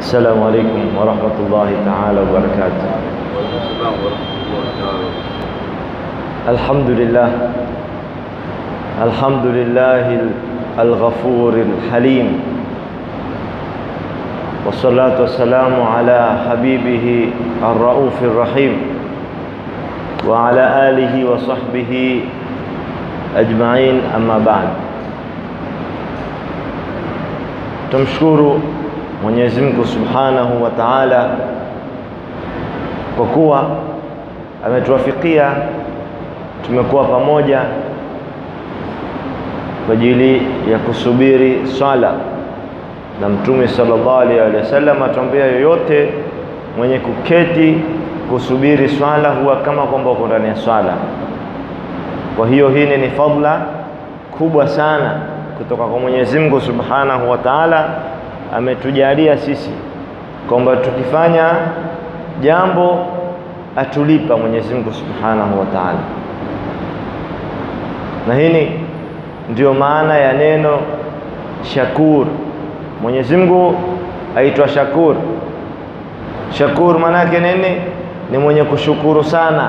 السلام عليكم ورحمة الله تعالى وبركاته الحمد لله الحمد لله الغفور الحليم والصلاة والسلام على حبيبه الرؤوف الرحيم وعلى آله وصحبه أجمعين أما بعد tumshukuru Mwenyezi Mungu Subhanahu wa Ta'ala kwa kuwa ametuwafikia tumekuwa pamoja kwa ajili ya kusubiri swala na Mtume sallallahu alaihi wasallam atuambia, yoyote mwenye kuketi kusubiri swala huwa kama kwamba uko ndani ya swala. Kwa hiyo hii ni fadla kubwa sana kutoka kwa Mwenyezi Mungu Subhanahu wa Ta'ala, ametujalia sisi kwamba tukifanya jambo atulipa Mwenyezi Mungu Subhanahu wa Ta'ala, na hii ndio maana ya neno shakur. Mwenyezi Mungu aitwa Shakur. Shakur maana yake nini? Ni mwenye kushukuru sana.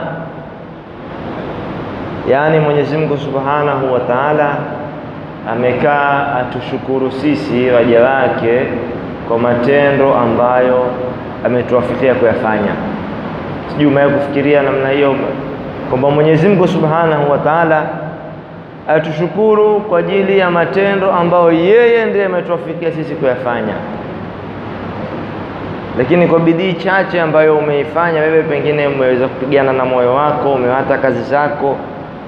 Yaani Mwenyezi Mungu Subhanahu wa Ta'ala amekaa atushukuru sisi waja wake kwa matendo ambayo ametuwafikia kuyafanya. Sijui umewahi kufikiria namna hiyo kwamba Mwenyezi Mungu Subhanahu wa Ta'ala atushukuru kwa ajili ya matendo ambayo yeye ndiye ametuwafikia sisi kuyafanya, lakini kwa bidii chache ambayo umeifanya wewe, pengine umeweza kupigana na moyo wako, umewata kazi zako,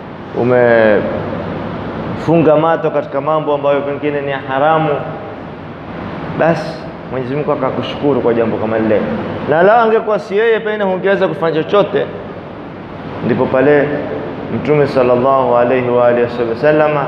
umefunga mato katika mambo ambayo pengine ni haramu, basi Mwenyezi Mungu akakushukuru kwa jambo kama lile, na lao angekuwa si yeye, pengine hungeweza kufanya chochote. Ndipo pale Mtume sallallahu alaihi wa alihi wasallama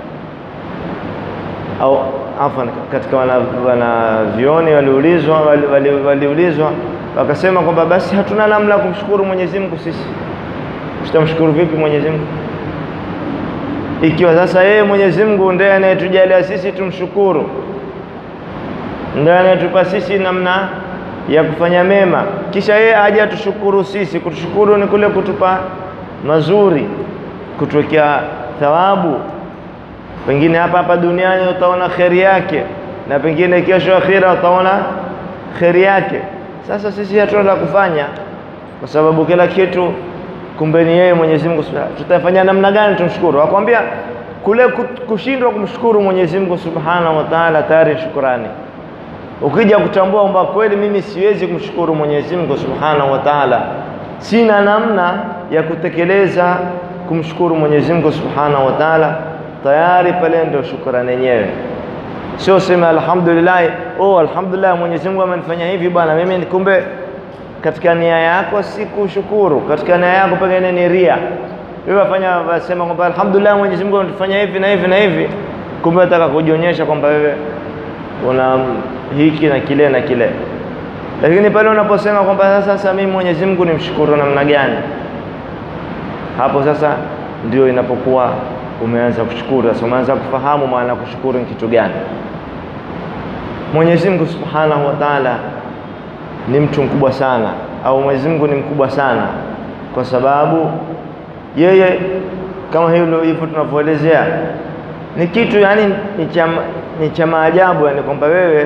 au afan, katika wanavyoni waliulizwa waliulizwa wakasema kwamba basi hatuna namna ya kumshukuru Mwenyezi Mungu, sisi tutamshukuru vipi Mwenyezi Mungu ikiwa sasa yeye Mwenyezi Mungu ndiye anayetujalia sisi tumshukuru, ndiye anayetupa sisi namna ya kufanya mema, kisha yeye aje atushukuru sisi. Kutushukuru ni kule kutupa mazuri, kutuwekea thawabu. Pengine hapa hapa duniani utaona kheri yake, na pengine kesho akhira utaona kheri yake. Sasa sisi hatuna la kufanya, kwa sababu kila kitu kumbe ni yeye Mwenyezi Mungu. Tutafanya namna gani tumshukuru? Akwambia kule kushindwa kumshukuru Mwenyezi Mungu Subhanahu wa Ta'ala tayari shukrani. Ukija kutambua kwamba kweli mimi siwezi kumshukuru Mwenyezi Mungu Subhanahu wa Ta'ala, sina namna ya kutekeleza kumshukuru Mwenyezi Mungu Subhanahu wa Ta'ala, tayari pale ndio shukrani yenyewe. Sio sema alhamdulillah, oh alhamdulillah, Mwenyezi Mungu amenifanya hivi bwana, mimi kumbe katika nia yako si kushukuru, katika nia yako pengine ni ria. Wewe wafanya wasema kwamba alhamdulillah, Mwenyezi Mungu anatufanya hivi na hivi na hivi, kumbe nataka kujionyesha kwamba wewe una hiki na kile na kile. Lakini pale unaposema kwamba sasa sasa mimi Mwenyezi Mungu nimshukuru namna gani, hapo sasa ndio inapokuwa umeanza kushukuru. Sasa umeanza kufahamu maana kushukuru ni kitu gani. Mwenyezi Mungu Subhanahu wa Ta'ala ni mtu mkubwa sana, au Mwenyezi Mungu ni mkubwa sana, kwa sababu yeye kama hilo hivyo tunavyoelezea ni kitu yani ni cha maajabu, yani kwamba wewe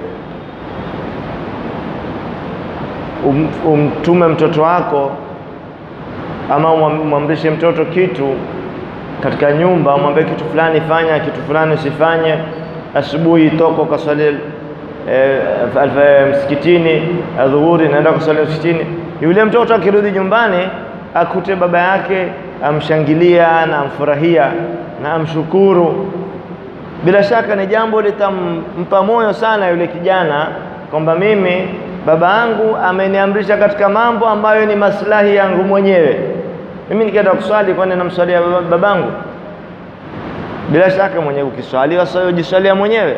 um, umtume mtoto wako ama umwamrishe mtoto kitu katika nyumba, umwambie kitu fulani fanya, kitu fulani usifanye. Asubuhi toka ukaswali E, msikitini adhuhuri, naenda kusali msikitini. Yule mtoto akirudi nyumbani akute baba yake amshangilia na amfurahia na amshukuru, bila shaka ni jambo litampa moyo sana yule kijana kwamba mimi baba yangu ameniamrisha katika mambo ambayo ni maslahi yangu mwenyewe. Mimi nikienda kuswali, kwani namswalia babangu? Bila shaka mwenyewe ukiswali wasijiswalia mwenyewe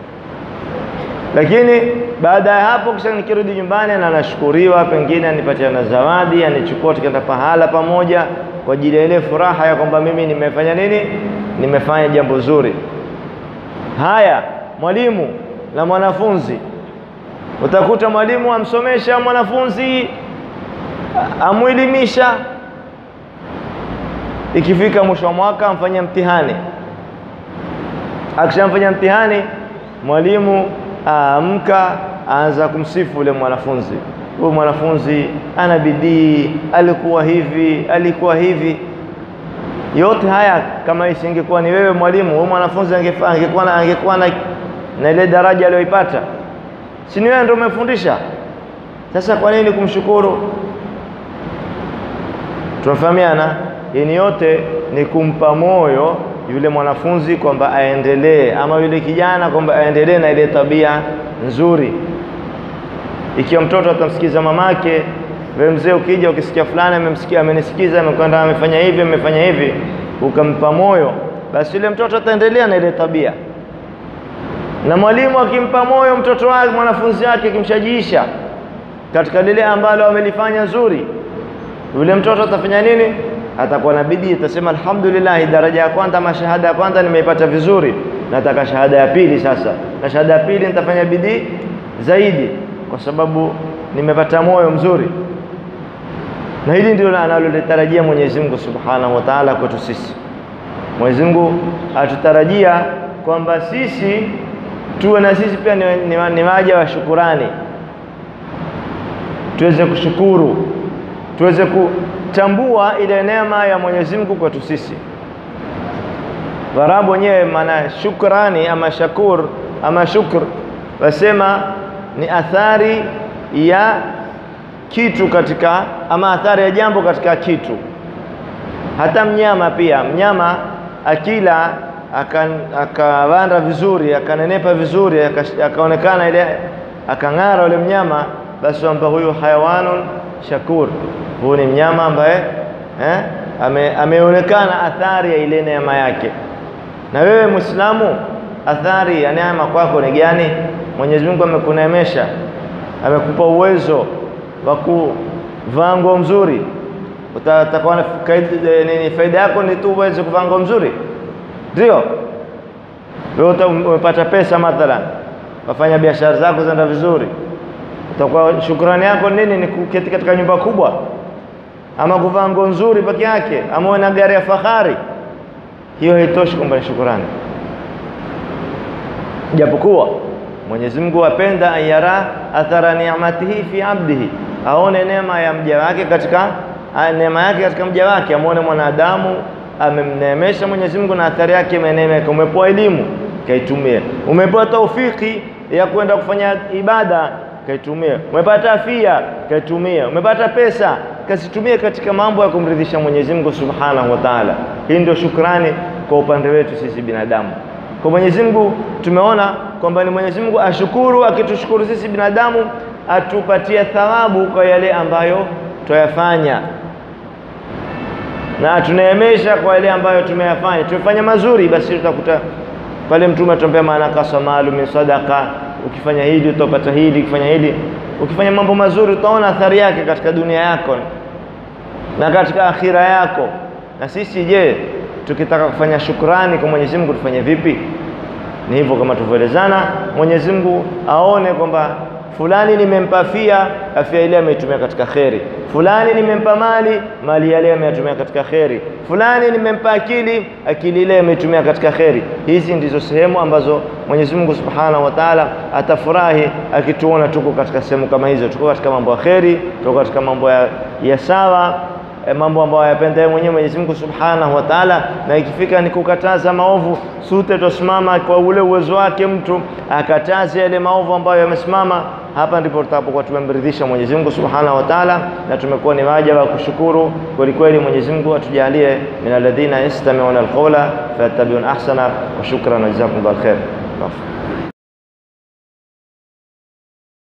lakini baada ya hapo kisha nikirudi nyumbani na nashukuriwa, pengine anipatia na zawadi, anichukua tukaenda pahala pamoja kwa ajili ya ile furaha ya kwamba mimi nimefanya nini, nimefanya jambo zuri. Haya, mwalimu na mwanafunzi utakuta mwalimu amsomesha mwanafunzi amwelimisha, ikifika mwisho wa mwaka amfanyia mtihani. Akishamfanya mtihani, mwalimu aamka, aanza kumsifu yule mwanafunzi, huyu mwanafunzi ana bidii, alikuwa hivi, alikuwa hivi. Yote haya kama isingekuwa ni wewe mwalimu, huyu mwanafunzi angekuwa na, angekuwa na, na ile daraja aliyoipata, si ni wewe ndio umefundisha? Sasa kwa nini kumshukuru? Tunafahamiana? Ini yote ni kumpa moyo yule mwanafunzi kwamba aendelee, ama yule kijana kwamba aendelee na ile tabia nzuri. Ikiwa mtoto atamsikiza mamake, wewe mzee ukija ukisikia fulani amemsikia, amenisikiza, amekwenda, amefanya hivi, amefanya hivi, ukampa moyo, basi yule mtoto ataendelea na ile tabia. Na mwalimu akimpa moyo mtoto wake, mwanafunzi wake, akimshajiisha katika lile ambalo amelifanya zuri, yule mtoto atafanya nini? Atakuwa na bidii, atasema alhamdulillah, daraja ya kwanza ama shahada ya kwanza nimeipata vizuri, nataka shahada ya pili sasa, na shahada ya pili nitafanya bidii zaidi, kwa sababu nimepata moyo mzuri. Na hili ndilo analolitarajia Mwenyezi Mungu Subhanahu wa Ta'ala kwetu sisi. Mwenyezi Mungu atutarajia kwamba sisi tuwe na sisi pia ni, ni, ni waja wa shukurani, tuweze kushukuru, tuweze kutambua ile neema ya Mwenyezi Mungu kwetu sisi. Waarabu wenyewe maana shukrani ama shakur ama shukr wasema ni athari ya kitu katika ama athari ya jambo katika kitu. Hata mnyama pia, mnyama akila akawanda aka vizuri akanenepa vizuri akaonekana ile akang'ara yule mnyama, basi kwamba huyu hayawanun shakur, huyu ni mnyama ambaye eh, ame, ameonekana athari ya ile neema yake. Na wewe Muislamu, athari ya neema kwako ni gani? Mwenyezi Mungu amekuneemesha, amekupa uwezo wa kuvaa nguo mzuri, utakuwa nini? Faida yako ni tu uweze kuvaa nguo mzuri, ndio wewe umepata pesa mathalan, wafanya biashara zako zenda vizuri, utakuwa shukrani yako nini? Ni kuketi katika nyumba kubwa, ama kuvaa nguo nzuri peke yake, ama uwe na gari ya fahari. Hiyo haitoshi kwamba ni shukrani, japokuwa Mwenyezi Mungu apenda ayara athara ni'matihi fi abdihi, aone neema ya mja wake katika neema yake katika mja wake, amwone mwanadamu amemneemesha Mwenyezi Mungu na athari yake imeneemeka. Umepewa elimu, kaitumie. Umepewa taufiki ya kwenda kufanya ibada, kaitumie. Umepata afya, kaitumie. Umepata pesa, kazitumie katika mambo ya kumridhisha Mwenyezi Mungu Subhanahu wa Ta'ala. Hii ndio shukrani kwa upande wetu sisi binadamu. Kwa Mwenyezi Mungu tumeona kwamba ni Mwenyezi Mungu ashukuru, akitushukuru sisi binadamu atupatie thawabu kwa yale ambayo tuyafanya na atuneemesha kwa yale ambayo tumeyafanya. Tumefanya mazuri, basi tutakuta pale Mtume atuambia maana kasa malu min sadaqa, ukifanya hili utapata hili, ukifanya hili, ukifanya mambo mazuri utaona athari yake katika dunia yako na katika akhira yako. Na sisi je, tukitaka kufanya shukrani kwa Mwenyezi Mungu tufanye vipi? Ni hivyo kama tulivyoelezana, Mwenyezi Mungu aone kwamba fulani nimempa afya, afya ile ameitumia katika kheri. Fulani nimempa mali, mali ile ameitumia katika kheri. Fulani nimempa akili, akili ile ameitumia katika kheri. Hizi ndizo sehemu ambazo Mwenyezi Mungu Subhanahu wa Ta'ala atafurahi akituona tuko katika sehemu kama hizo, tuko katika mambo ya kheri, tuko katika mambo ya, ya sawa mambo ambayo yapenda yeye mwenyewe Mwenyezi Mungu Subhanahu wa Ta'ala, na ikifika ni kukataza maovu, sute tosimama kwa ule uwezo wake, mtu akataze yale maovu ambayo yamesimama. Hapa ndipo tutapokuwa tumemridhisha Mwenyezi Mungu Subhanahu wa Ta'ala, na tumekuwa ni waja wa kushukuru kweli kweli. Mwenyezi Mungu atujalie min alladhina yastami'una alqawla fayattabi'una ahsana, wa shukran wa jazakumullahu khair.